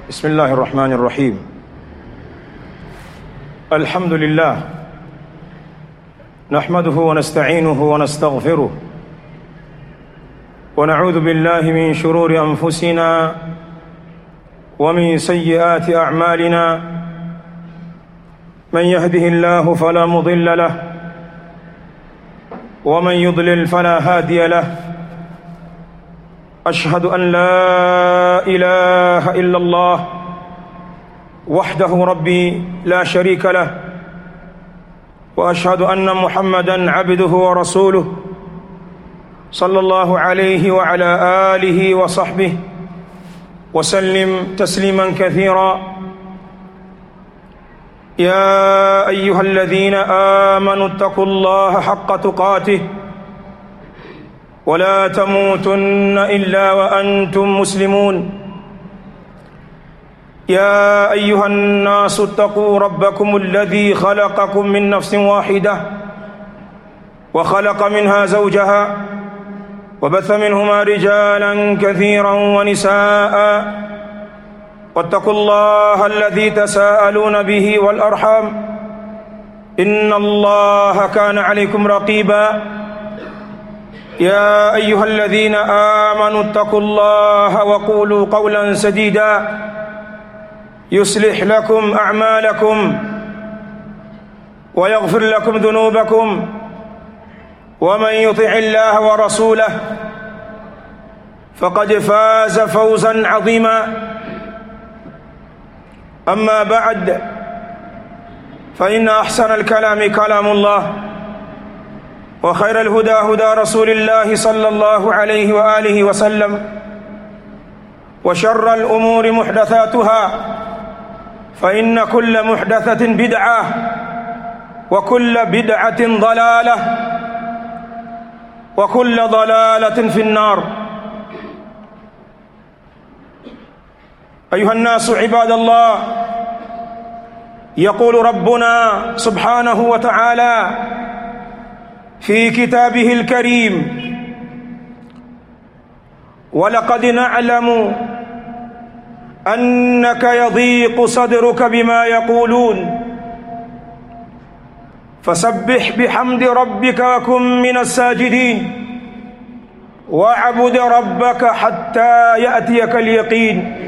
بسم الله الرحمن الرحيم الحمد لله نحمده ونستعينه ونستغفره ونعوذ بالله من شرور انفسنا ومن سيئات اعمالنا من يهده الله فلا مضل له ومن يضلل فلا هادي له اشهد ان لا اله الا الله وحده ربي لا شريك له واشهد ان محمدا عبده ورسوله صلى الله عليه وعلى اله وصحبه وسلم تسليما كثيرا يا ايها الذين امنوا اتقوا الله حق تقاته ولا تموتن الا وانتم مسلمون يا ايها الناس اتقوا ربكم الذي خلقكم من نفس واحده وخلق منها زوجها وبث منهما رجالا كثيرا ونساء واتقوا الله الذي تساءلون به والارحام ان الله كان عليكم رقيبا يا ايها الذين امنوا اتقوا الله وقولوا قولا سديدا يصلح لكم اعمالكم ويغفر لكم ذنوبكم ومن يطع الله ورسوله فقد فاز فوزا عظيما اما بعد فان احسن الكلام كلام الله وخير الهدى هدى رسول الله صلى الله عليه واله وسلم وشر الامور محدثاتها فان كل محدثه بدعه وكل بدعه ضلاله وكل ضلاله في النار ايها الناس عباد الله يقول ربنا سبحانه وتعالى في كتابه الكريم ولقد نعلم انك يضيق صدرك بما يقولون فسبح بحمد ربك وكن من الساجدين واعبد ربك حتى ياتيك اليقين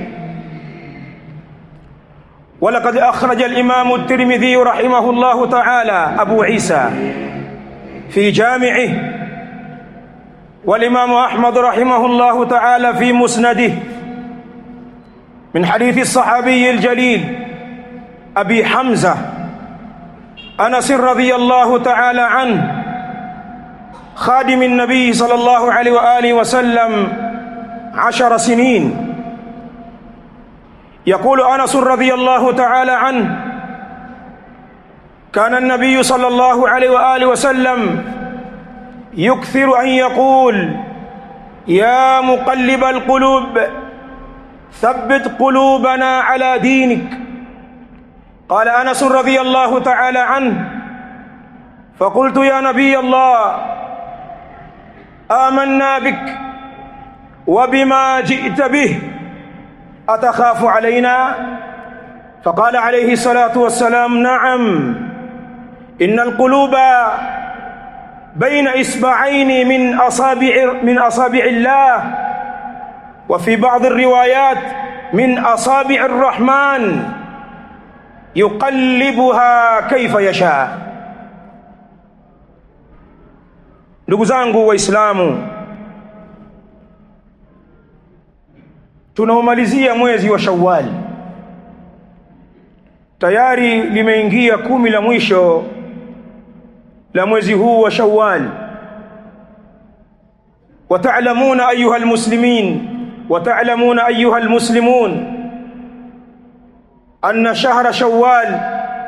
ولقد اخرج الامام الترمذي رحمه الله تعالى ابو عيسى في جامعه والامام احمد رحمه الله تعالى في مسنده من حديث الصحابي الجليل ابي حمزه انس رضي الله تعالى عنه خادم النبي صلى الله عليه واله وسلم عشر سنين يقول انس رضي الله تعالى عنه كان النبي صلى الله عليه واله وسلم يكثر ان يقول يا مقلب القلوب ثبت قلوبنا على دينك قال انس رضي الله تعالى عنه فقلت يا نبي الله امنا بك وبما جئت به اتخاف علينا فقال عليه الصلاه والسلام نعم ان القلوب بين اصبعين من اصابع من اصابع الله وفي بعض الروايات من اصابع الرحمن yuqallibuha kaifa yasha ndugu zangu waislamu tunaomalizia mwezi wa shawwal tayari limeingia kumi la mwisho la mwezi huu wa shawwal وتعلمون ايها المسلمين وتعلمون ايها المسلمون أن شهر شوال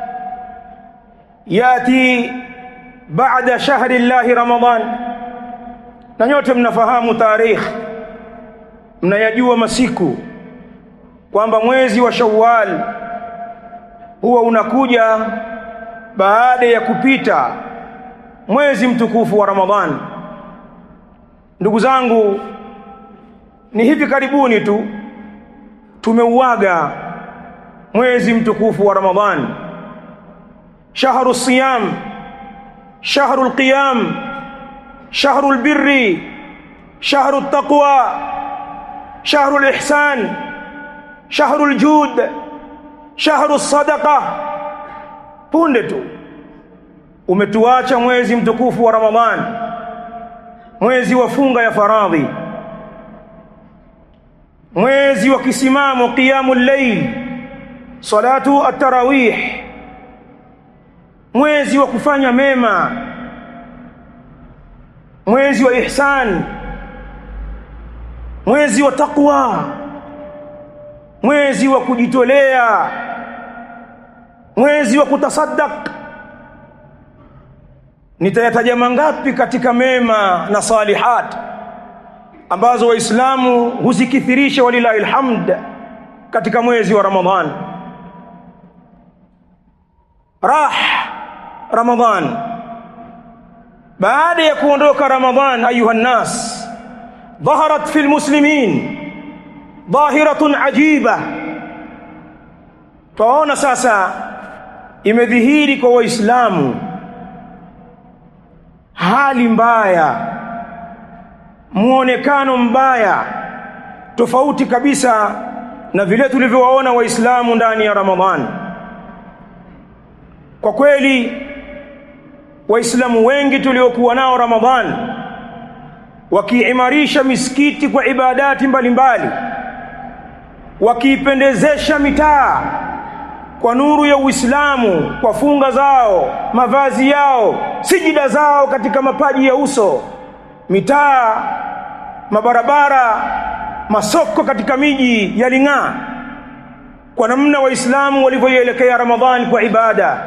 يأتي بعد شهر الله رمضان na nyote mnafahamu tarikh mnayajua masiku kwamba mwezi wa Shawwal huwa unakuja baada ya kupita mwezi mtukufu wa Ramadhan ndugu zangu ni hivi karibuni tu tumeuaga mwezi mtukufu wa Ramadhan shahru siyam shahru alqiyam shahru albirri shahru altaqwa shahru alihsan shahru aljud shahru alsadaqa punde tu umetuacha mwezi mtukufu wa Ramadhan mwezi wa funga ya faradhi mwezi wa kisimamo qiyamul layl salatu at-tarawih mwezi wa kufanya mema mwezi wa ihsan mwezi wa taqwa mwezi wa kujitolea mwezi wa kutasaddaq nitayataja mangapi katika mema na salihat ambazo waislamu huzikithirisha walilahi alhamd katika mwezi wa ramadhan rah ramadhan baada ya kuondoka ramadhan ayuha nnas ظهرت في المسلمين ظاهرة عجيبة twaona sasa imedhihiri kwa waislamu hali mbaya muonekano mbaya tofauti kabisa na vile tulivyowaona waislamu ndani ya ramadhani kwa kweli waislamu wengi tuliokuwa nao ramadhani wakiimarisha misikiti kwa ibadati mbalimbali wakiipendezesha mitaa kwa nuru ya Uislamu kwa funga zao mavazi yao sijida zao katika mapaji ya uso mitaa mabarabara masoko katika miji yaling'aa kwa namna waislamu walivyoielekea ramadhani kwa ibada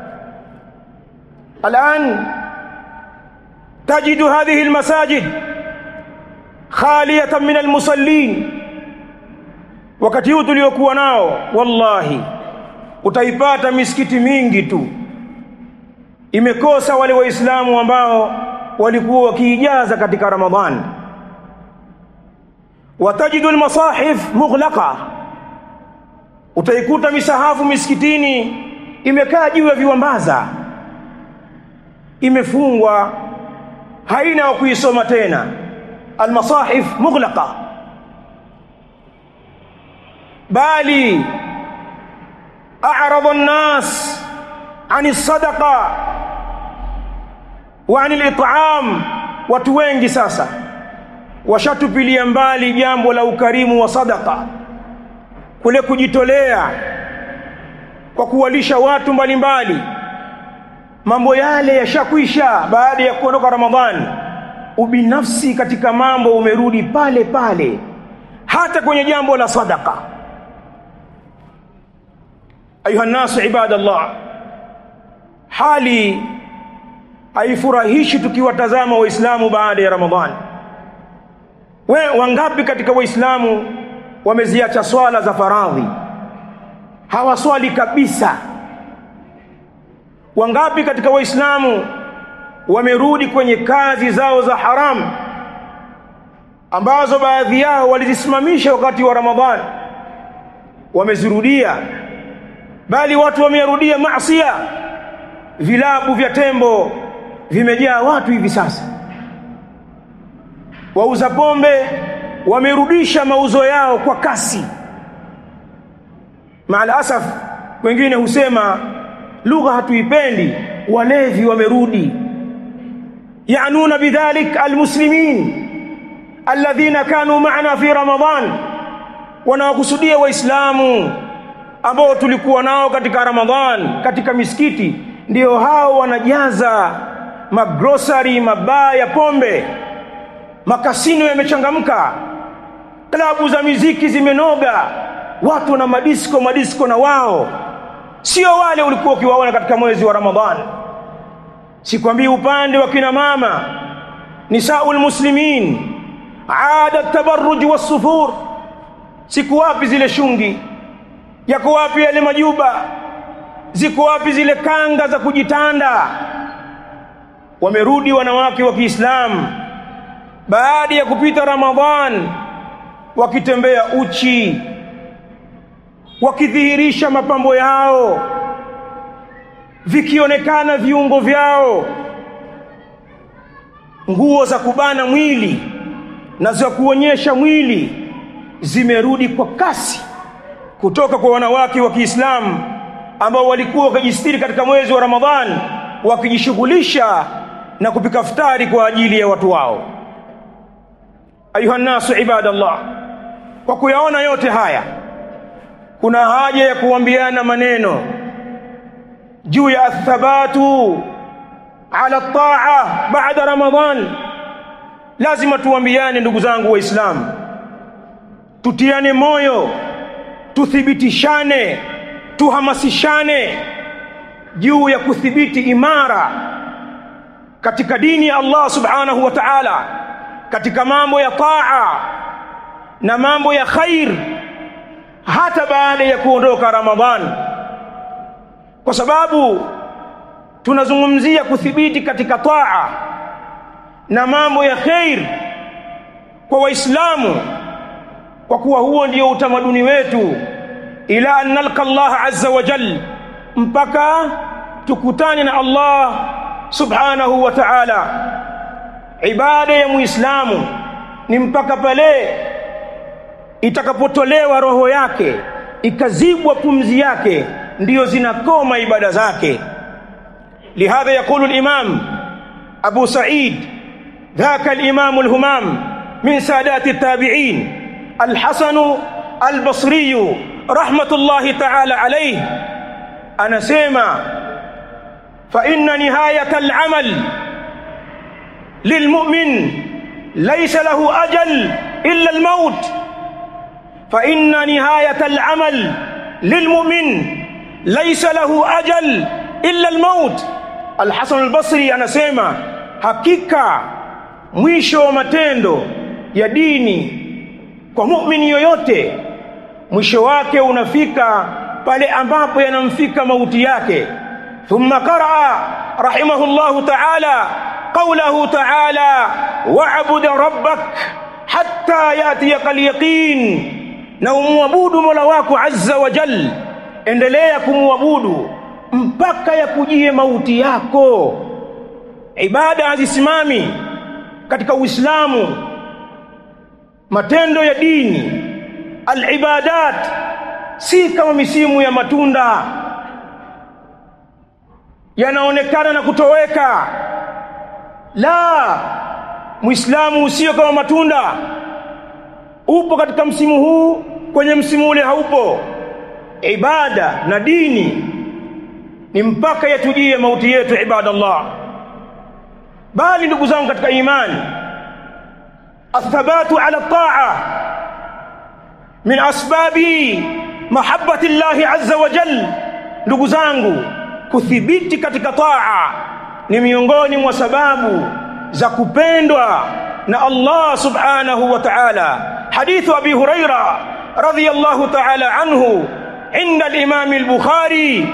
الآن تجد هذه المساجد خالية من المصلين wakati huu tuliokuwa nao wallahi utaipata misikiti mingi tu imekosa wale waislamu ambao walikuwa wakiijaza katika ramadhani watajidu almasahif mughlaqa utaikuta misahafu misikitini imekaa juu ya viwambaza imefungwa haina wa kuisoma tena almasahif mughlaqa bali a'rada an-nas 'ani sadaqa wa 'ani al-it'am watu wengi sasa washatupilia mbali jambo la ukarimu wa sadaka kule kujitolea kwa kuwalisha watu mbalimbali mbali mambo yale yashakwisha baada ya kuondoka Ramadhani. Ubinafsi katika mambo umerudi pale pale, hata kwenye jambo la sadaka. Ayuha nasu ibadallah, hali haifurahishi tukiwatazama Waislamu baada ya Ramadhani. We wangapi katika Waislamu wameziacha swala za faradhi, hawaswali kabisa wangapi katika waislamu wamerudi kwenye kazi zao za haramu ambazo baadhi yao walizisimamisha wakati wa ramadhani wamezirudia bali watu wamerudia maasiya vilabu vya tembo vimejaa watu hivi sasa wauza pombe wamerudisha mauzo yao kwa kasi maalasaf wengine husema lugha hatuipendi walevi wamerudi yanuna bidhalik almuslimin alladhina kanu maana fi ramadan wanawakusudia waislamu ambao tulikuwa nao katika ramadhan katika misikiti ndio hao wanajaza magrosari mabaa ya pombe makasino yamechangamka klabu za miziki zimenoga watu na madisko madisko na wao sio wale ulikuwa ukiwaona katika mwezi wa Ramadhani. Sikwambii upande wa kina mama nisaul muslimin ada tabarruj wasufur, siku wapi zile shungi, yako wapi yale majuba, ziko wapi zile kanga za kujitanda? Wamerudi wanawake wa Kiislamu baada ya kupita Ramadhan wakitembea uchi wakidhihirisha mapambo yao vikionekana viungo vyao nguo za kubana mwili na za kuonyesha mwili zimerudi kwa kasi kutoka kwa wanawake wa Kiislamu ambao walikuwa wakijistiri katika mwezi wa Ramadhan wakijishughulisha na kupika futari kwa ajili ya watu wao ayuha nasu ibadallah kwa kuyaona yote haya kuna haja ya kuambiana maneno juu ya athabatu ala taa baada ramadhan lazima tuambiane ndugu zangu waislamu tutiane moyo tuthibitishane tuhamasishane juu ya kuthibiti imara katika dini ya Allah subhanahu wa ta'ala katika mambo ya taa na mambo ya khair hata baada ya kuondoka Ramadhan kwa sababu tunazungumzia kuthibiti katika taa na mambo ya khair kwa waislamu kwa kuwa huo ndio utamaduni wetu ila an nalqa Allah azza wa jal mpaka tukutane na Allah subhanahu wa ta'ala ibada ya muislamu ni mpaka pale itakapotolewa roho yake ikazibwa pumzi yake ndiyo zinakoma ibada zake lihadha yaqulu al-imam Abu Sa'id ذاك الإمام الهمام من سادات التابعين الحسن البصري رحمة الله تعالى عليه أنا سيما فإن نهاية العمل للمؤمن ليس له أجل إلا الموت فإن نهاية العمل للمؤمن ليس له أجل إلا الموت الحسن البصري anasema hakika mwisho wa matendo ya dini kwa muumini yoyote mwisho wake unafika pale ambapo yanamfika mauti yake thumma qaraa rahimahullahu ta'ala qawlahu ta'ala wa'bud rabbak hatta yatiyaka al-yaqin na umwabudu Mola wako azza wa jal endelea kumwabudu mpaka yakujie mauti yako ibada hazisimami katika Uislamu matendo ya dini alibadat si kama misimu ya matunda yanaonekana na kutoweka la muislamu usio kama matunda upo katika msimu huu kwenye msimu ule haupo ibada na dini ni mpaka yatujie mauti yetu ibadallah bali ndugu zangu katika imani athabatu ala taa min asbabi mahabbati llahi azza wa jal ndugu zangu kuthibiti katika taa ni miongoni mwa sababu za kupendwa na Allah subhanahu wa ta'ala hadithu abi huraira radiyallahu ta'ala anhu inda al-imam al-bukhari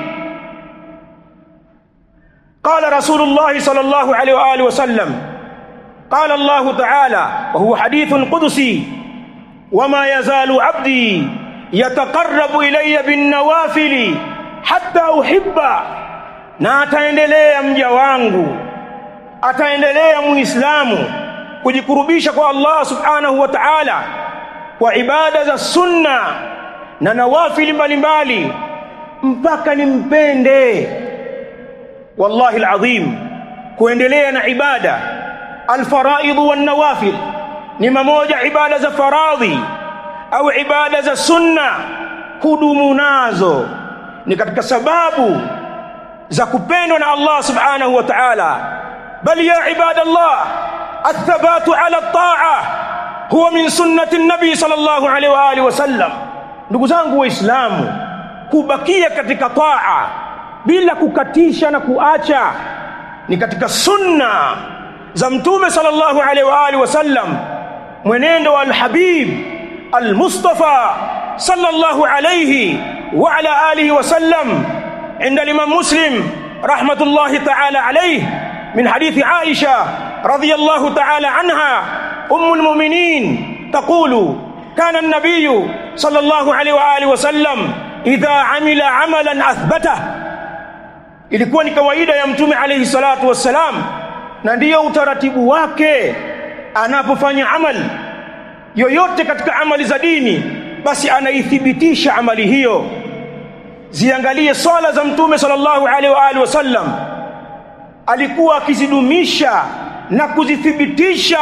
قال رسول الله صلى الله عليه واله وسلم قال الله تعالى وهو حديث قدسي وما يزال عبدي يتقرب الي بالنوافل حتى احبه na ataendelea mja wangu ataendelea muislamu kujikurubisha kwa Allah subhanahu wa ta'ala kwa ibada za sunna na nawafili mbalimbali mpaka nimpende wallahi alazim kuendelea na ibada alfaraid wan nawafil ni mamoja ibada za faradhi au ibada za sunna hudumu nazo ni katika sababu za kupendwa na Allah subhanahu wa ta'ala bal ya ibadallah athabatu ala taa huwa min sunnati nabi sallallahu alaihi wa alihi wasallam ndugu zangu waislamu kubakia katika taa bila kukatisha na kuacha ni katika sunna za mtume sallallahu alaihi wa alihi wasallam mwenendo wa alhabib almustafa sallallahu alaihi wa ala alihi wasallam عند الإمام مسلم رحمة الله تعالى عليه من حديث عائشة رضي الله تعالى عنها أم المؤمنين تقول كان النبي صلى الله عليه وآله وسلم idha amila amalan athbata ilikuwa ni kawaida ya mtume alayhi salatu wassalam na ndiyo utaratibu wake anapofanya amali yoyote katika amali za dini basi anaithibitisha amali hiyo ziangalie swala za mtume sallallahu alaihi wa alihi wasallam alikuwa akizidumisha na kuzithibitisha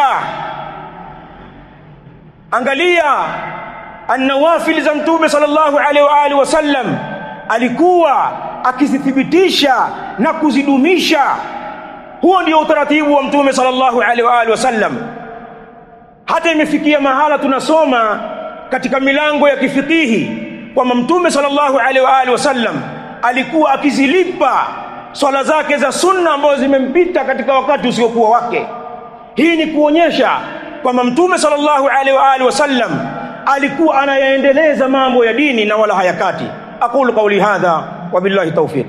angalia annawafil za mtume sallallahu alaihi wa alihi wasallam alikuwa akizithibitisha na kuzidumisha huo ndio utaratibu wa mtume sallallahu alaihi wa alihi wasallam hata imefikia mahala tunasoma katika milango ya kifikihi kwamba mtume sallallahu alaihi wa alihi wasallam alikuwa akizilipa swala zake za sunna ambazo zimempita katika wakati usiokuwa wake hii ni kuonyesha kwamba mtume sallallahu alaihi wa alihi wasallam alikuwa anayaendeleza mambo ya dini na wala hayakati aqulu qawli hadha wa billahi tawfiq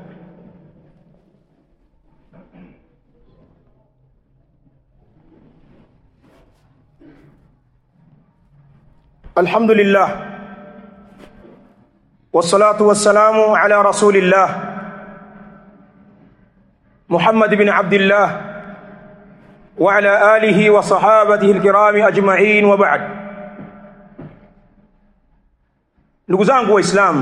الحمد لله والصلاة والسلام على رسول الله محمد بن عبد الله وعلى آله وصحابته الكرام أجمعين وبعد نقزانك وإسلام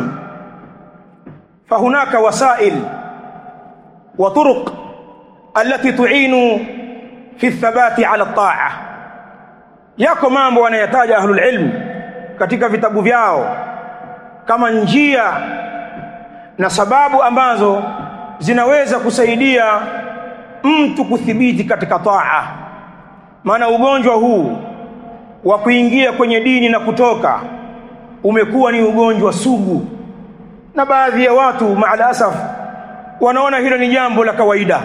فهناك وسائل وطرق التي تعين في الثبات على الطاعة yako mambo wanayataja ahlul ilm katika vitabu vyao kama njia na sababu ambazo zinaweza kusaidia mtu kuthibiti katika taa maana ugonjwa huu wa kuingia kwenye dini na kutoka umekuwa ni ugonjwa sugu na baadhi ya watu maalasaf wanaona hilo ni jambo la kawaida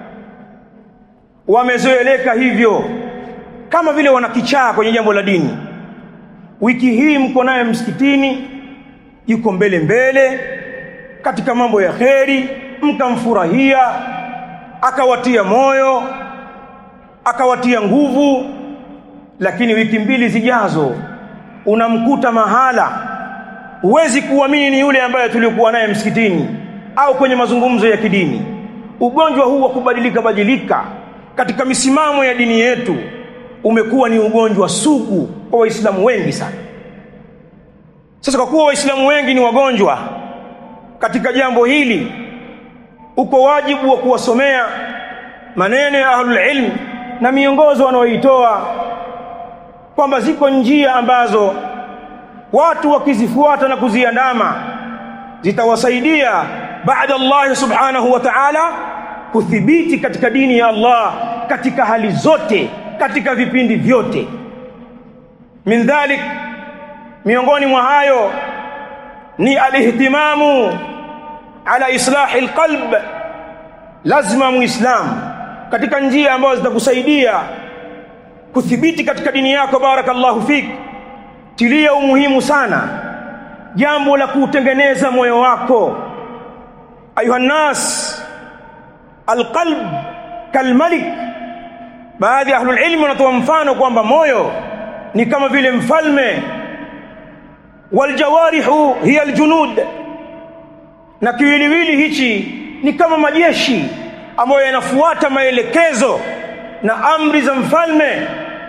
wamezoeleka hivyo kama vile wanakichaa kwenye jambo la dini wiki hii mko naye msikitini yuko mbele mbele katika mambo ya kheri mkamfurahia akawatia moyo akawatia nguvu lakini wiki mbili zijazo unamkuta mahala huwezi kuamini ni yule ambaye tulikuwa naye msikitini au kwenye mazungumzo ya kidini ugonjwa huu wa kubadilika badilika katika misimamo ya dini yetu umekuwa ni ugonjwa sugu kwa waislamu wengi sana sasa kwa kuwa waislamu wengi ni wagonjwa katika jambo hili uko wajibu wa kuwasomea maneno ya ahlul ilm na miongozo wanaoitoa kwamba ziko njia ambazo watu wakizifuata na kuziandama zitawasaidia baada Allah subhanahu wa ta'ala kuthibiti katika dini ya Allah katika hali zote katika vipindi vyote min dhalik miongoni mwa hayo ni alihtimamu ala islahi alqalb lazima muislam katika njia ambazo zitakusaidia kuthibiti katika dini yako barakallahu fik tilia umuhimu sana jambo la kutengeneza moyo wako ayuha nas alqalb kalmalik baadhi ya ahlul ilmi wanatoa mfano kwamba moyo ni kama vile mfalme waljawarihu hiya aljunud na kiwiliwili hichi ni kama majeshi ambayo yanafuata maelekezo na amri za mfalme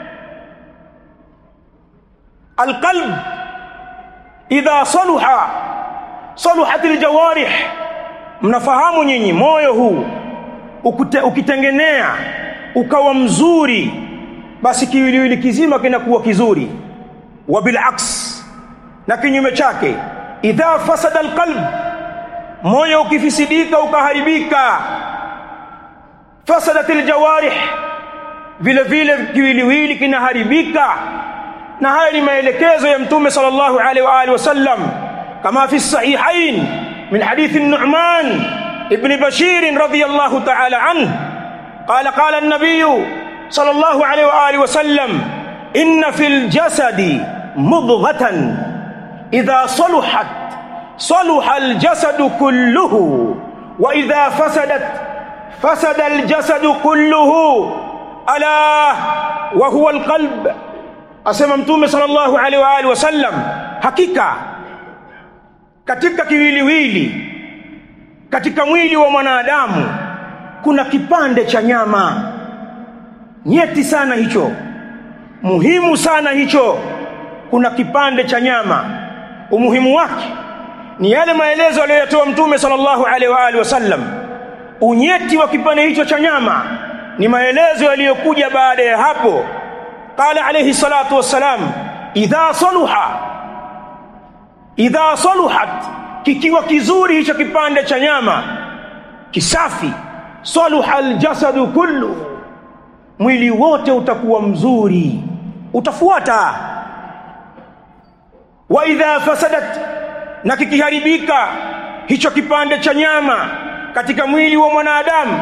alqalb idha saluha saluhat aljawarih mnafahamu nyinyi moyo huu ukute, ukitengenea ukawa mzuri basi kiwiliwili kizima kinakuwa kizuri wa bilaks na kinyume chake idha fasada alqalb moyo ukifisidika ukaharibika fasadat aljawarih vile vile kiwiliwili kinaharibika na haya ni maelekezo ya mtume sallallahu alaihi wa alihi wasallam kama fi sahihain min hadith an-nu'man ibn bashir radiyallahu ta'ala anhu قال قال النبي صلى الله عليه واله وسلم ان في الجسد مضغه اذا صلحت صلح الجسد كله واذا فسدت فسد الجسد كله الا وهو القلب اسمع متوم صلى الله عليه واله وسلم حقيقه katika kiwiliwili katika mwili wa mwanadamu kuna kipande cha nyama nyeti sana hicho muhimu sana hicho kuna kipande cha nyama umuhimu wake ni yale maelezo aliyotoa mtume sallallahu alaihi wa alihi wasallam unyeti wa kipande hicho cha nyama ni maelezo yaliyokuja baada ya hapo qala alayhi salatu wassalam idha saluha idha saluhat kikiwa kizuri hicho kipande cha nyama kisafi saluha aljasadu kullu mwili wote utakuwa mzuri utafuata wa idha fasadat na kikiharibika hicho kipande cha nyama katika mwili wa mwanadamu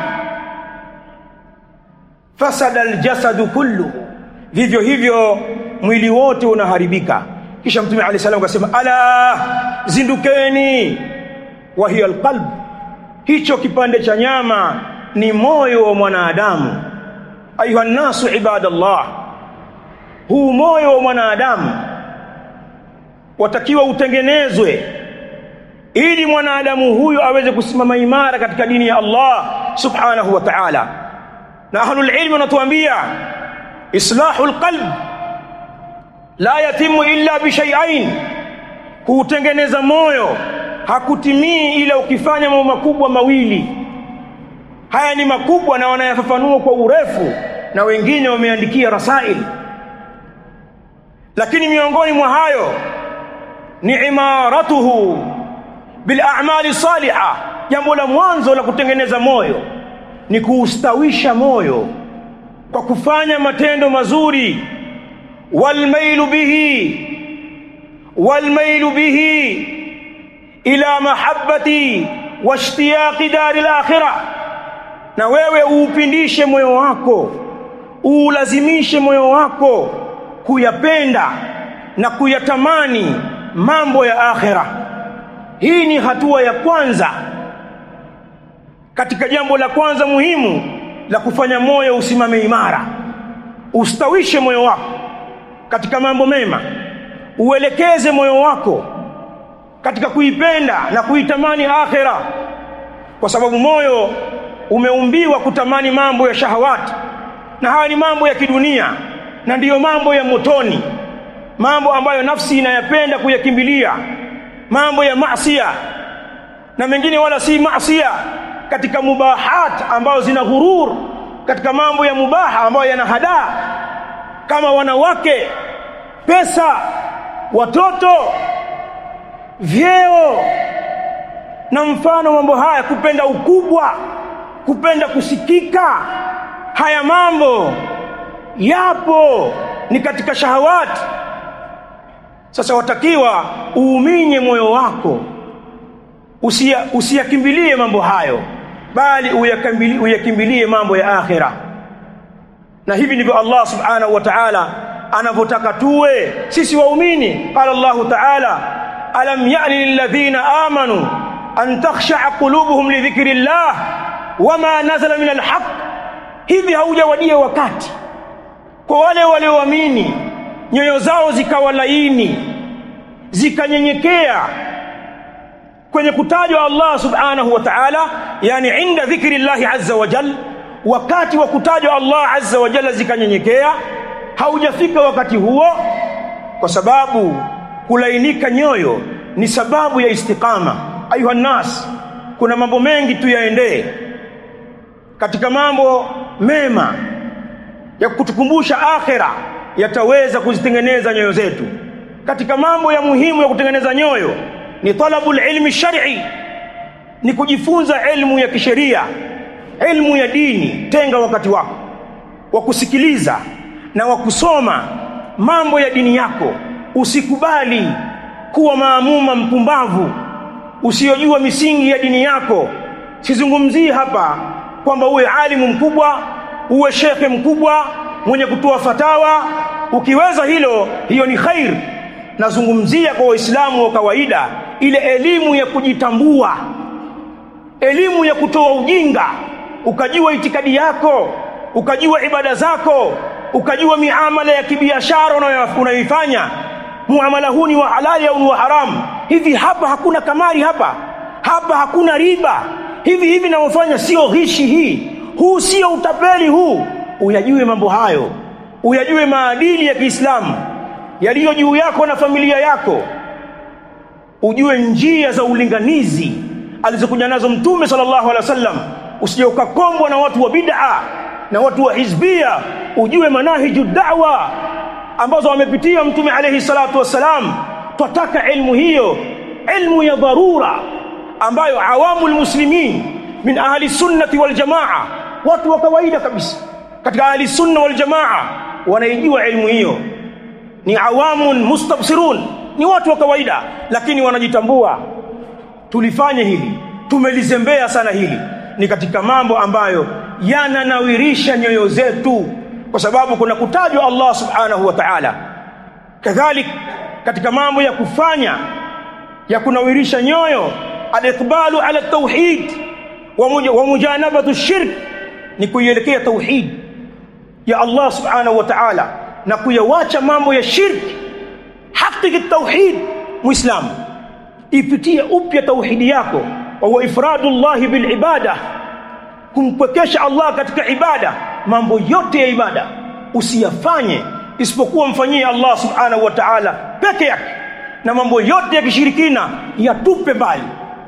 fasada aljasadu kullu vivyo hivyo mwili wote unaharibika kisha mtume alayhi salam akasema ala zindukeni wa hiya alqalb hicho kipande cha nyama ni moyo wa mwanadamu ayuha nasu ibadallah huu moyo wa mwanadamu watakiwa utengenezwe ili mwanadamu huyo aweze kusimama imara katika dini ya Allah subhanahu wa ta'ala na ahlul ilmi wanatuambia islahul qalb la yatimu illa bishai'ain kuutengeneza moyo hakutimii ila ukifanya mambo makubwa mawili haya ni makubwa na wanayafafanua kwa urefu na wengine wameandikia rasail lakini miongoni mwa hayo ni imaratuhu bil a'mali salihah jambo la mwanzo la kutengeneza moyo ni kuustawisha moyo kwa kufanya matendo mazuri walmailu bihi walmailu bihi ila mahabbati washtiyaqi dari al-akhirah na wewe uupindishe moyo wako uulazimishe moyo wako kuyapenda na kuyatamani mambo ya akhira hii ni hatua ya kwanza katika jambo la kwanza muhimu la kufanya moyo usimame imara ustawishe moyo wako katika mambo mema uelekeze moyo wako katika kuipenda na kuitamani akhira kwa sababu moyo umeumbiwa kutamani mambo ya shahawati na haya ni mambo ya kidunia na ndiyo mambo ya motoni mambo ambayo nafsi inayapenda kuyakimbilia mambo ya maasiya na mengine wala si maasiya katika mubahat ambayo zina ghurur katika mambo ya mubaha ambayo yana hadaa kama wanawake pesa watoto vyeo na mfano mambo haya kupenda ukubwa kupenda kusikika haya mambo yapo ni katika shahawati sasa watakiwa uuminye moyo wako usia usiyakimbilie mambo hayo bali uyakimbilie, uyakimbilie mambo ya akhira na hivi ndivyo Allah subhanahu wa ta'ala anavyotaka tuwe sisi waumini qala Allah ta'ala alam ya'ni lilladhina amanu an takhsha'a qulubuhum li dhikrillah wama nazala min alhaq hivi haujawadia wakati kwa wale walioamini nyoyo zao zikawa laini zikanyenyekea kwenye kutajwa Allah subhanahu wa ta'ala yani inda dhikri Allah azza wa jal wakati wa kutajwa Allah azza wa jalla zikanyenyekea haujafika wakati huo kwa sababu kulainika nyoyo ni sababu ya istiqama ayuha nas kuna mambo mengi tuyaendee katika mambo mema ya kutukumbusha akhira yataweza kuzitengeneza nyoyo zetu katika mambo ya muhimu ya kutengeneza nyoyo ni talabul ilmi shar'i ni kujifunza elimu ya kisheria elimu ya dini tenga wakati wako wa kusikiliza na wa kusoma mambo ya dini yako usikubali kuwa maamuma mpumbavu usiyojua misingi ya dini yako sizungumzii hapa kwamba uwe alimu mkubwa uwe shekhe mkubwa mwenye kutoa fatawa ukiweza hilo hiyo ni khair nazungumzia kwa waislamu wa kawaida ile elimu ya kujitambua elimu ya kutoa ujinga ukajua itikadi yako ukajua ibada zako ukajua miamala ya kibiashara unayoifanya muamala huu ni wa halali au ni wa haramu hivi hapa hakuna kamari hapa hapa hakuna riba hivi hivi naofanya sio ghishi hii huu sio utapeli huu uyajue mambo hayo uyajue maadili ya Kiislamu yaliyo juu yako na familia yako ujue njia za ulinganizi alizokuja nazo mtume sallallahu alaihi wasallam usije ukakombwa na watu wa bid'a na watu wa hizbia ujue manahiju da'wa ambazo wamepitia mtume alayhi salatu wassalam twataka ilmu hiyo ilmu ya dharura ambayo awamu muslimin min ahli sunnati wal jamaa watu wa kawaida kabisa katika ahli sunna wal jamaa wanaijua ilmu hiyo ni awamun mustabsirun ni watu wa kawaida lakini wanajitambua tulifanya hili tumelizembea sana hili ni katika mambo ambayo yananawirisha nyoyo zetu kwa sababu kuna kutajwa Allah subhanahu wa ta'ala kadhalik katika mambo ya kufanya ya kunawirisha nyoyo al-iqbalu ala tauhid wa mujanabatu shirk ni kuielekea tauhid ya Allah subhanahu wa ta'ala na kuyawacha mambo ya shirki hakiki tauhid muislamu ipitie upya tauhidi yako wa huwa ifradullah bil ibada kumpwekesha Allah katika ibada mambo yote ya ibada usiyafanye isipokuwa mfanyie Allah subhanahu wa ta'ala peke yake na mambo yote ya kishirikina yatupe mbali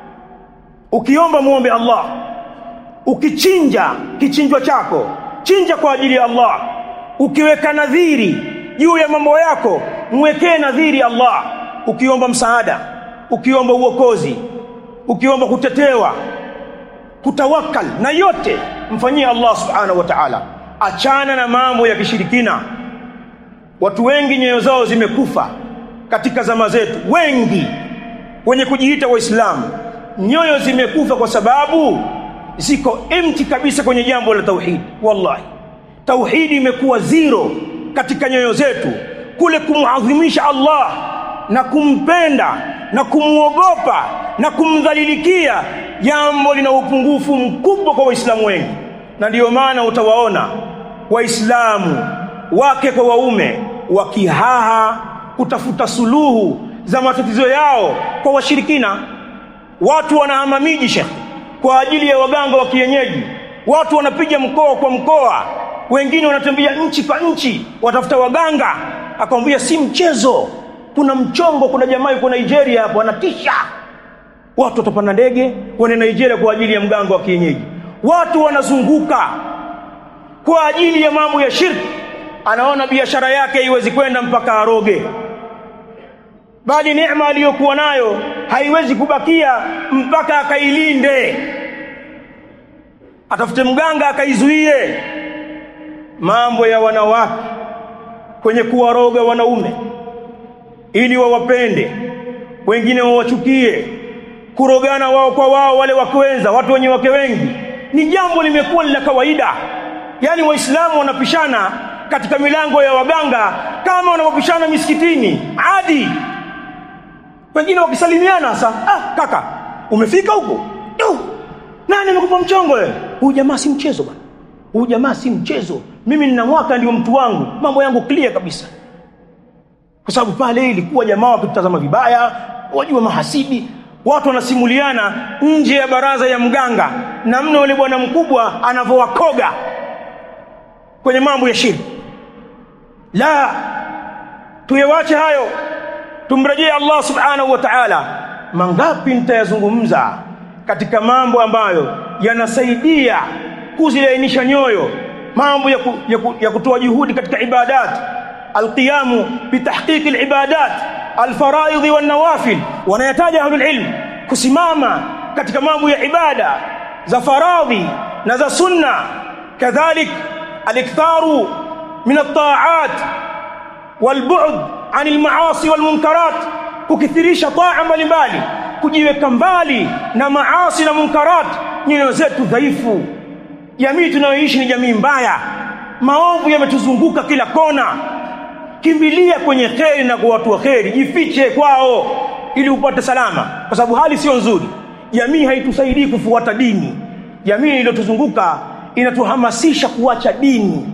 ukiomba muombe Allah ukichinja kichinjwa chako chinja kwa ajili ya Allah ukiweka nadhiri juu ya mambo yako mwekee nadhiri Allah ukiomba msaada ukiomba uokozi ukiomba kutetewa kutawakal na yote mfanyie Allah subhanahu wa ta'ala achana na mambo ya kishirikina watu wengi nyoyo zao zimekufa katika zama zetu wengi wenye kujiita waislamu nyoyo zimekufa kwa sababu ziko empty kabisa kwenye jambo la tauhid wallahi tauhidi imekuwa zero katika nyoyo zetu kule kumuadhimisha Allah na kumpenda na kumuogopa na kumdhalilikia jambo lina upungufu mkubwa kwa waislamu wengi na ndiyo maana utawaona waislamu wake kwa waume wakihaha kutafuta suluhu za matatizo yao kwa washirikina watu wanahama miji shekhe kwa ajili ya waganga wa kienyeji watu wanapiga mkoa kwa mkoa wengine wanatembea nchi kwa nchi watafuta waganga akamwambia si mchezo kuna mchongo kuna jamaa yuko Nigeria hapo anatisha watu watapanda ndege waende Nigeria kwa ajili ya mganga wa kienyeji watu wanazunguka kwa ajili ya mambo ya shirki anaona biashara yake haiwezi kwenda mpaka aroge bali neema aliyokuwa nayo haiwezi kubakia mpaka akailinde atafute mganga akaizuie mambo ya wanawake kwenye kuwaroga wanaume ili wawapende wengine wawachukie kurogana wao kwa wao wale wakwenza watu wenye wake wengi ni jambo limekuwa la kawaida yaani waislamu wanapishana katika milango ya waganga kama wanavyopishana misikitini adi wengine wakisalimiana sasa ah kaka umefika huko nani amekupa mchongo wewe huyu jamaa si mchezo bwana huyu jamaa si mchezo mimi nina mwaka ndio mtu wangu mambo yangu clear kabisa kwa sababu pale ilikuwa jamaa wakitazama vibaya wajua mahasidi watu wanasimuliana nje ya baraza ya mganga na mno yule bwana mkubwa anavyowakoga kwenye mambo ya shirki la tuyewache hayo tumrejee Allah subhanahu wa ta'ala mangapi nitayazungumza katika mambo ambayo yanasaidia kuzilainisha nyoyo mambo ya, ku, ya, ku, ya kutoa juhudi katika ibadat alqiyamu bitahqiq alibadat alfaraidh wanawafil wanayataja ahlul ilm kusimama katika mambo ya ibada za faradhi na za sunna kadhalik aliktharu min at-ta'at والبعد عن المعاصي والمنكرات kukithirisha taa mbalimbali kujiweka mbali na maasi na munkarat nyoyo zetu dhaifu jamii tunayoishi ni jamii mbaya maovu yametuzunguka kila kona kimbilia kwenye kheri na kwa watu wa kheri jifiche kwao ili upate salama kwa sababu hali sio nzuri jamii haitusaidii kufuata dini jamii iliyotuzunguka inatuhamasisha kuacha dini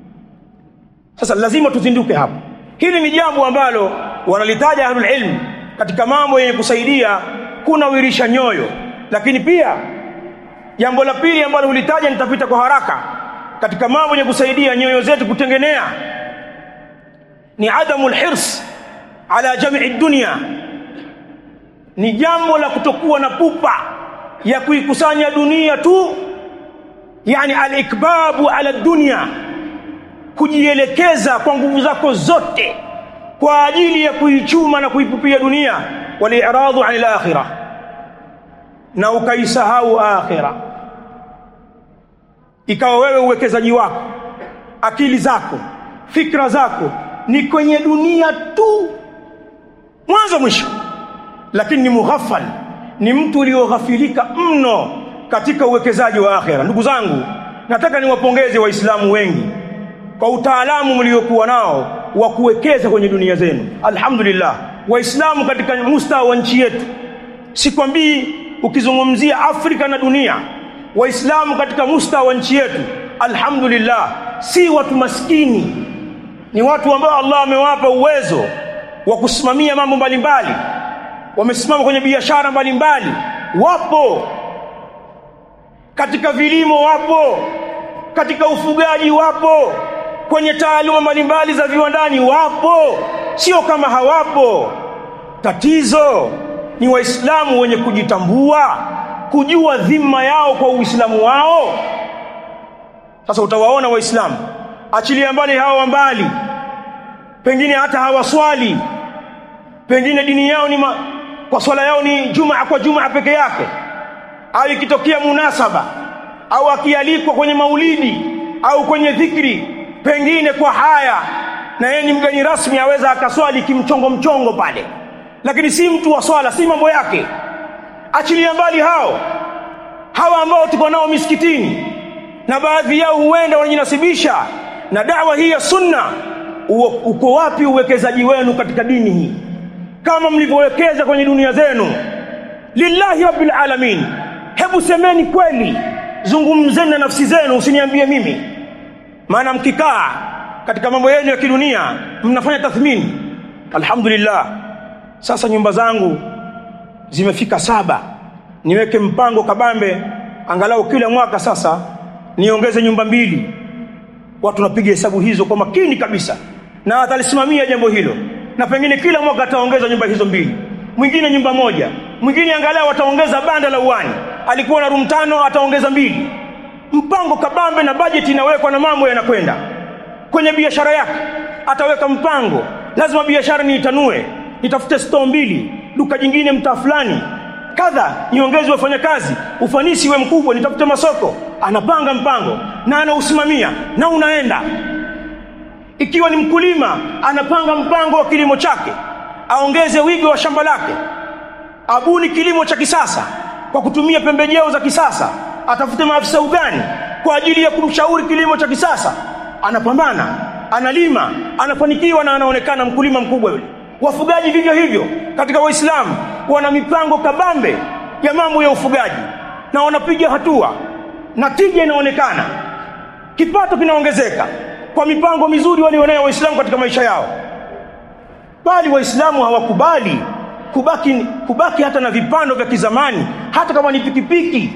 sasa lazima tuzinduke hapo hili ni jambo ambalo wanalitaja ahlul ilm katika mambo yenye kusaidia kunawirisha nyoyo lakini pia jambo la pili ambalo hulitaja nitapita kwa haraka katika mambo yenye kusaidia nyoyo zetu kutengenea ni adamu lhirs ala jamii dunia ni jambo la kutokuwa na pupa ya kuikusanya dunia tu yani alikbabu ala dunia kujielekeza kwa nguvu zako zote kwa ajili ya kuichuma na kuipupia dunia waliradhu anil akhirah na ukaisahau akhira ikawa wewe uwekezaji wako akili zako fikra zako ni kwenye dunia tu mwanzo mwisho lakini ni mughafal ni mtu ulioghafilika mno katika uwekezaji wa akhira ndugu zangu nataka niwapongeze waislamu wengi kwa utaalamu mliokuwa nao wa kuwekeza kwenye dunia zenu alhamdulillah waislamu katika mustawa wa nchi yetu sikwambii ukizungumzia Afrika na dunia waislamu katika mustawa wa nchi yetu alhamdulillah si watu maskini ni watu ambao Allah amewapa uwezo wa kusimamia mambo mbalimbali wamesimama kwenye biashara mbalimbali wapo katika vilimo wapo katika ufugaji wapo kwenye taaluma mbalimbali za viwandani wapo sio kama hawapo tatizo ni waislamu wenye kujitambua kujua dhima yao kwa uislamu wao sasa utawaona waislamu achilia mbali hawa mbali pengine hata hawaswali pengine dini yao ni ma, kwa swala yao ni jumaa kwa jumaa peke yake au ikitokea munasaba au akialikwa kwenye maulidi au kwenye dhikri pengine kwa haya na yeye ni mgeni rasmi aweza akaswali kimchongo mchongo pale lakini si mtu wa swala si mambo yake achilia mbali hao hawa ambao tuko nao misikitini na baadhi yao huenda wanajinasibisha na dawa hii ya sunna uko wapi uwekezaji wenu katika dini hii kama mlivyowekeza kwenye dunia zenu lillahi rabbil alamin hebu semeni kweli zungumzeni na nafsi zenu usiniambie mimi maana mkikaa katika mambo yenu ya kidunia mnafanya tathmini alhamdulillah sasa nyumba zangu zimefika saba niweke mpango kabambe angalau kila mwaka sasa niongeze nyumba mbili watu napiga hesabu hizo kwa makini kabisa na atalisimamia jambo hilo na pengine kila mwaka ataongeza nyumba hizo mbili mwingine nyumba moja mwingine angalau ataongeza banda la uwani alikuwa na room tano ataongeza mbili mpango kabambe na bajeti inawekwa na mambo yanakwenda kwenye biashara yake ataweka mpango lazima biashara niitanue nitafute store mbili duka jingine mtaa fulani kadha niongeze wafanyakazi ufanisi we mkubwa nitafute masoko anapanga mpango na anausimamia na unaenda ikiwa ni mkulima anapanga mpango wa kilimo chake aongeze wigo wa shamba lake abuni kilimo cha kisasa kwa kutumia pembejeo za kisasa atafute maafisa ugani kwa ajili ya kumshauri kilimo cha kisasa anapambana analima anafanikiwa na anaonekana mkulima mkubwa yule wafugaji vivyo hivyo katika waislamu wana mipango kabambe ya mambo ya ufugaji na wanapiga hatua na tija inaonekana kipato kinaongezeka kwa mipango mizuri walionayo waislamu katika maisha yao bali waislamu hawakubali kubaki kubaki hata na vipando vya kizamani hata kama ni pikipiki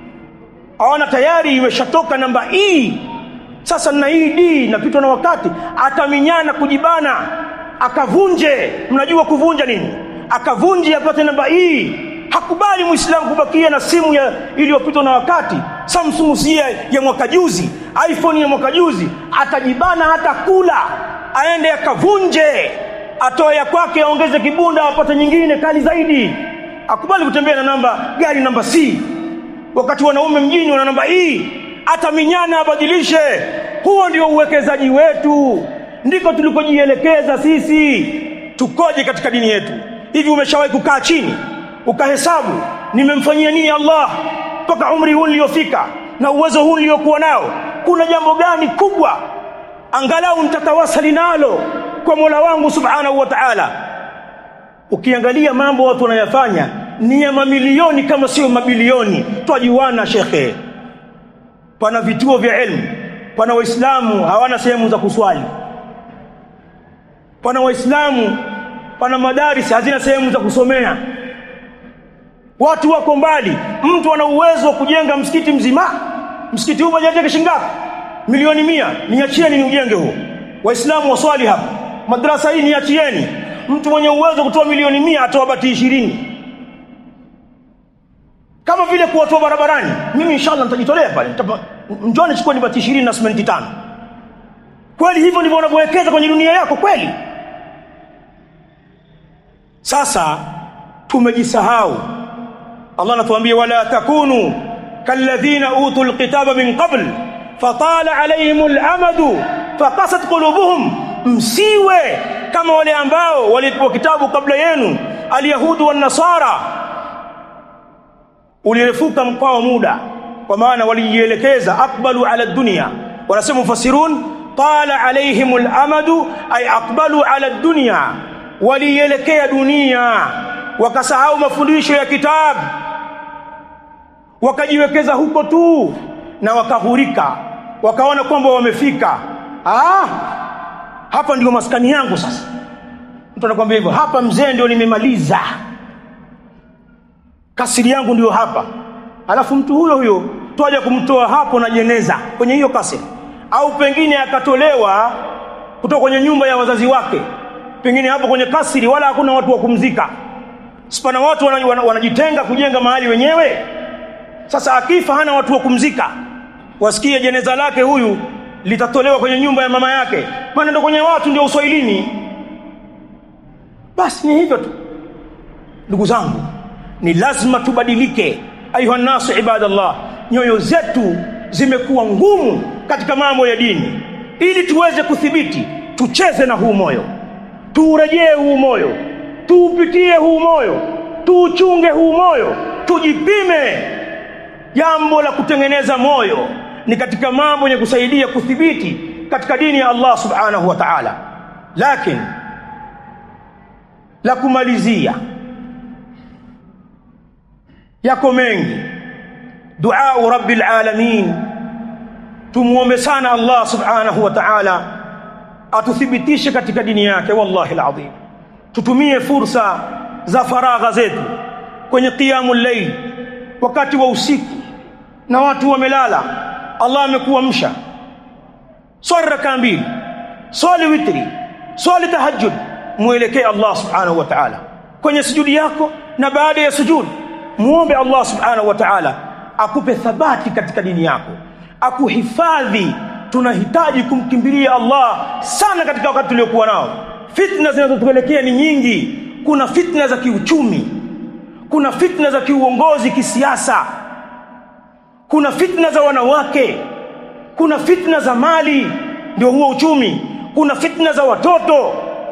aona tayari imeshatoka namba E sasa na hii D napitwa na wakati ataminyana kujibana akavunje mnajua kuvunja nini akavunje apate namba E hakubali muislamu kubakia na simu ya iliyopitwa na wakati Samsung si ya mwaka juzi iPhone ya mwaka juzi atajibana hata kula aende akavunje atoe ya kwake aongeze kibunda apate nyingine kali zaidi akubali kutembea na namba gari namba C wakati wanaume mjini wana namba E ataminyana abadilishe huo ndio uwekezaji wetu ndiko tulikojielekeza sisi tukoje katika dini yetu hivi umeshawahi kukaa chini ukahesabu nimemfanyia nini Allah mpaka umri huu niliofika na uwezo huu niliokuwa nao kuna jambo gani kubwa angalau nitatawasali nalo kwa Mola wangu subhanahu wa ta'ala ukiangalia mambo watu wanayafanya ni ya mamilioni kama sio mabilioni twajuana shekhe pana vituo vya elimu pana waislamu hawana sehemu za kuswali pana waislamu pana madarisi hazina sehemu za kusomea watu wako mbali mtu ana uwezo wa kujenga msikiti mzima msikiti huu bajeti shilingi ngapi milioni mia niachieni ni ujenge huo waislamu waswali hapa madrasa hii niachieni mtu mwenye uwezo kutoa milioni mia atoa bati ishirini kama vile kuwatoa barabarani mimi inshallah nitajitolea pale njoni chukueni bati ishirini na simenti tano kweli hivyo ndivyo unavyowekeza kwenye dunia yako kweli sasa tumejisahau Allah anatuambia wala takunu kalladhina utul kitaba min qabl fatala alayhimul amadu faqasat qulubuhum msiwe kama wale ambao walipewa kitabu kabla yenu alyahudu wan nasara ulirefuka mkwao muda kwa maana walijielekeza aqbalu ala dunya wanasema mufassirun tala alayhimul amadu ay aqbalu ala dunya walielekea dunia wakasahau mafundisho ya kitabu wakajiwekeza huko tu na wakahurika wakaona kwamba wamefika ah hapa ndio maskani yangu sasa mtu anakuambia hivyo hapa mzee ndio nimemaliza kasiri yangu ndio hapa alafu mtu huyo huyo twaja kumtoa hapo na jeneza kwenye hiyo kasiri au pengine akatolewa kutoka kwenye nyumba ya wazazi wake pengine hapo kwenye kasiri wala hakuna watu wa kumzika sipana watu wanajitenga kujenga mahali wenyewe sasa akifa hana watu wa kumzika wasikie jeneza lake huyu litatolewa kwenye nyumba ya mama yake maana ndo kwenye watu ndio uswahilini basi ni hivyo tu ndugu zangu ni lazima tubadilike ayuha nasu ibadallah nyoyo zetu zimekuwa ngumu katika mambo ya dini ili tuweze kuthibiti tucheze na huu moyo tuurejee huu moyo tuupitie huu moyo tuuchunge huu moyo tujipime jambo la kutengeneza moyo ni katika mambo yenye kusaidia kuthibiti katika dini ya Allah subhanahu wa ta'ala lakini la kumalizia yako mengi dua rabbil alamin tumuombe sana Allah subhanahu wa ta'ala atuthibitishe katika dini yake wallahi alazim tutumie fursa za faragha zetu kwenye qiyamul layl wakati wa usiku na watu wamelala Allah amekuamsha swali raka mbili swali witri swali tahajjud muelekee Allah subhanahu wa ta'ala kwenye sujudi yako na baada ya sujud muombe Allah subhanahu wa ta'ala akupe thabati katika dini yako akuhifadhi tunahitaji kumkimbilia Allah sana katika wakati tuliokuwa nao fitna zinazotupelekea ni nyingi kuna fitna za kiuchumi kuna fitna za kiuongozi kisiasa kuna fitna za wanawake kuna fitna za mali ndio huo uchumi kuna fitna za watoto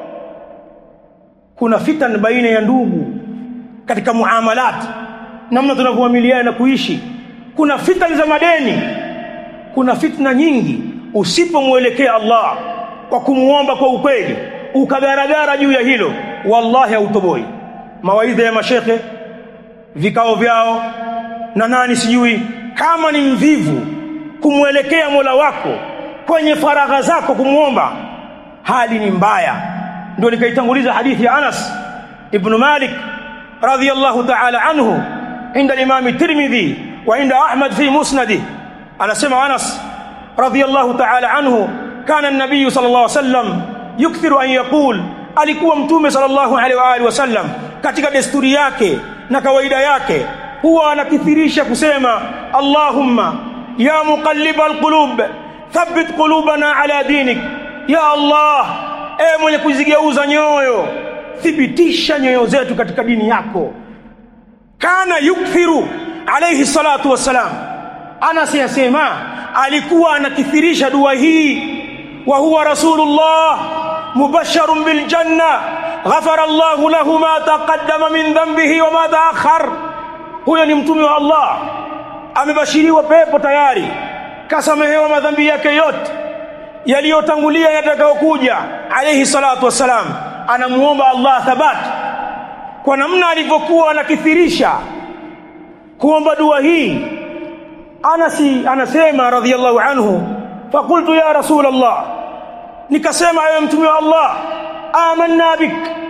kuna fitna baina ya ndugu katika muamalat namna tunavyoamiliana na kuishi kuna fitna za madeni kuna fitna nyingi usipomwelekea Allah kwa kumuomba kwa ukweli ukagaragara juu ya hilo wallahi hautoboi mawaidha ya mashekhe vikao vyao na nani sijui kama ni mvivu kumwelekea Mola wako kwenye faragha zako kumwomba hali ni mbaya ndio nikaitanguliza hadithi ya Anas ibn Malik radhiyallahu ta'ala anhu inda al-Imam Tirmidhi wa inda Ahmad fi musnadih anasema Anas radhiyallahu ta'ala anhu kana an-nabiy sallallahu alayhi wasallam yukthiru an yaqul alikuwa mtume sallallahu alaihi wa alihi wasallam katika desturi yake na kawaida yake huwa anakithirisha kusema Allahumma ya muqallibal qulub thabbit qulubana ala dinik ya Allah e mwenye kuzigeuza nyoyo thibitisha nyoyo zetu katika dini yako kana yukthiru alayhi salatu wassalam Anas yasema alikuwa anakithirisha dua hii wa huwa rasulullah mubasharun bil janna ghafara Allah lahu ma taqaddama min dhanbihi wa ma ta'akhkhar huyo ni mtume wa Allah amebashiriwa pepo tayari kasamehewa madhambi yake yote yaliyotangulia yatakayokuja alayhi salatu wassalam anamuomba Allah thabati kwa namna alivyokuwa anakithirisha kuomba dua hii Anasi anasema radhiyallahu anhu faqultu ya rasul Allah nikasema ewe mtume wa Allah amanna bik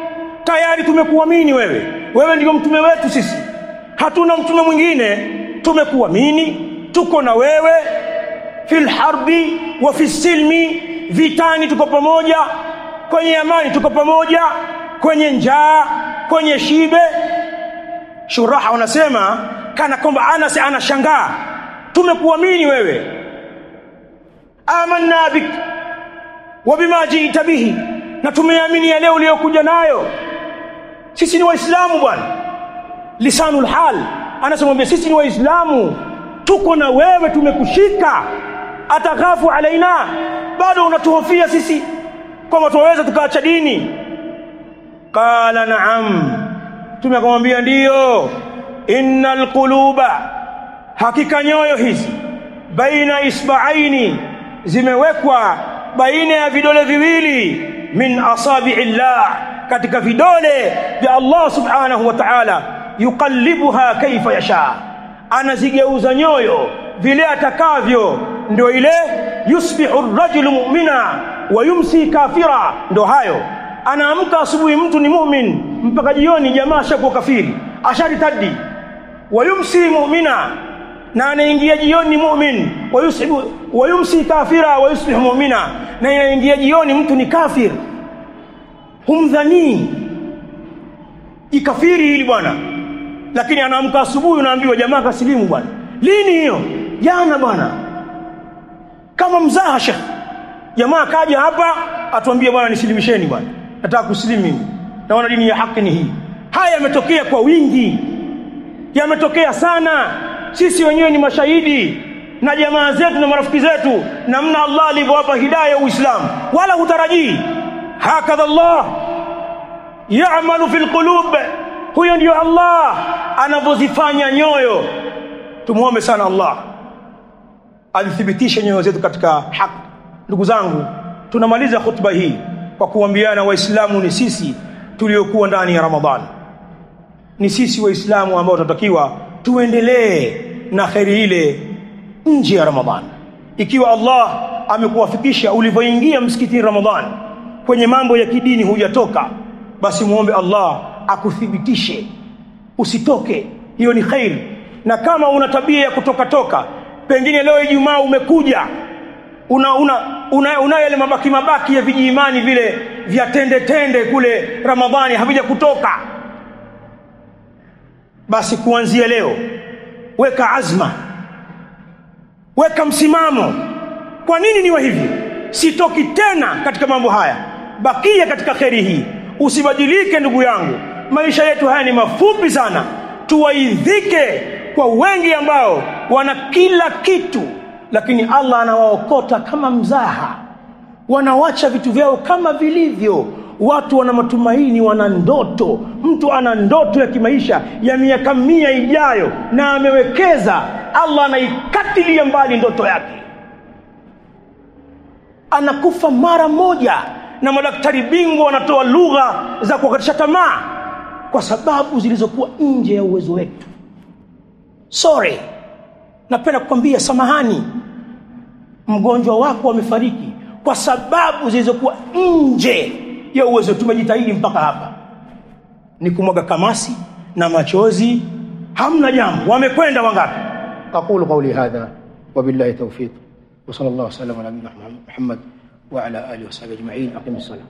tayari tumekuamini wewe wewe ndio mtume wetu sisi hatuna mtume mwingine tumekuamini tuko na wewe fil harbi wa fi silmi vitani tuko pamoja kwenye amani tuko pamoja kwenye njaa kwenye shibe shuraha wanasema kana kwamba Anas anashangaa tumekuamini wewe amanna bik wa bima jiita bihi na tumeamini yale uliyokuja nayo sisi ni waislamu bwana lisanul hal anasema sisi ni waislamu tuko na wewe tumekushika atakhafu alaina bado unatuhofia sisi kwamba tunaweza tukaacha dini qala na'am tumekamwambia ndiyo innal quluba hakika nyoyo hizi baina isba'aini zimewekwa baina ya vidole viwili min asabi'illah katika vidole vya Allah subhanahu wa ta'ala yuqallibuha kaifa yasha anazigeuza nyoyo vile atakavyo ndio ile yusbihu ar-rajulu mu'mina wa yumsi kafira ndio hayo anaamka asubuhi mtu ni mu'min mpaka jioni jamaa ashakuwa kafiri asharitadi wa yumsi mu'mina na anaingia jioni mu'min wa yusbihu wa yumsi kafira wa yusbihu mu'mina na inaingia jioni mtu ni kafir humdhani ikafiri hili bwana lakini anaamka asubuhi unaambiwa jamaa kasilimu bwana lini hiyo jana bwana kama mzaha shekh jamaa kaja hapa atuambie bwana nisilimisheni bwana nataka kusilimu mimi naona dini ya haki ni hii haya yametokea kwa wingi yametokea sana sisi wenyewe ni mashahidi na jamaa zetu na marafiki zetu namna Allah alivyowapa hidayah uislamu wala hutarajii hakadha Allah ya'malu fil qulub huyo ndio Allah anavyozifanya nyoyo tumuombe sana Allah alithibitisha nyoyo zetu katika haki ndugu zangu tunamaliza khutba hii kwa kuambiana waislamu ni sisi tuliokuwa ndani ya Ramadhani ni sisi waislamu ambao tunatakiwa tuendelee na kheri ile nje ya Ramadhani ikiwa Allah amekuwafikisha ulivyoingia msikitini Ramadhani kwenye mambo ya kidini hujatoka basi muombe Allah akuthibitishe usitoke hiyo ni khairi na kama una tabia ya kutoka toka pengine leo Ijumaa umekuja una una una, una yale mabaki mabaki ya vijiimani vile vya tende tende kule Ramadhani havija kutoka basi kuanzia leo weka azma weka msimamo kwa nini niwe hivi sitoki tena katika mambo haya bakia katika kheri hii usibadilike ndugu yangu maisha yetu haya ni mafupi sana tuwaidhike kwa wengi ambao wana kila kitu lakini Allah anawaokota kama mzaha wanawacha vitu vyao kama vilivyo watu wana matumaini wana ndoto mtu ana ndoto ya kimaisha ya miaka mia ijayo na amewekeza Allah anaikatilia mbali ndoto yake anakufa mara moja na madaktari bingwa wanatoa lugha za kukatisha tamaa kwa sababu zilizokuwa nje ya uwezo wetu sorry napenda kukwambia samahani mgonjwa wako amefariki kwa sababu zilizokuwa nje ya uwezo tumejitahidi mpaka hapa ni kumwaga kamasi na machozi hamna jambo wamekwenda wangapi أقول قولي هذا وبالله توفيق وصلى الله وسلم على نبينا محمد وعلى آله وصحبه أجمعين أقم الصلاة